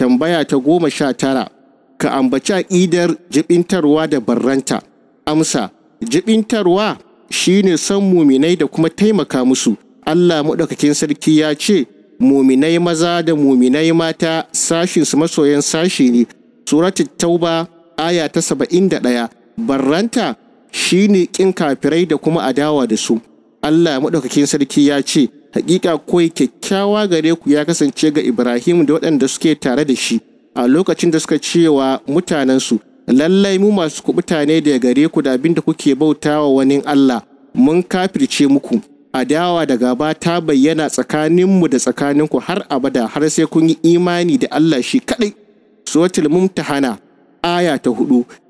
tambaya ta goma sha tara ka ambaci aƙidar jibintarwa da barranta amsa jibintarwa shine son muminai da kuma taimaka musu Allah maɗaukakin sarki ya ce muminai maza da muminai mata sashinsu masoyan sashi ne suratul tauba aya ta saba'in da ɗaya barranta shine ƙin kafirai da kuma adawa da su Allah maɗaukakin sarki ya ce hakika kawai kyakkyawa gare ku ya kasance ga Ibrahim da waɗanda suke tare da shi a lokacin da suka cewa mutanensu lallai mu masu kubuta ne da gare ku da abin da kuke bautawa wani Allah mun kafirce muku adawa da gaba ta bayyana tsakaninmu da tsakaninku har abada har sai kun yi imani da Allah shi kaɗai suratul mumtahana aya ta hudu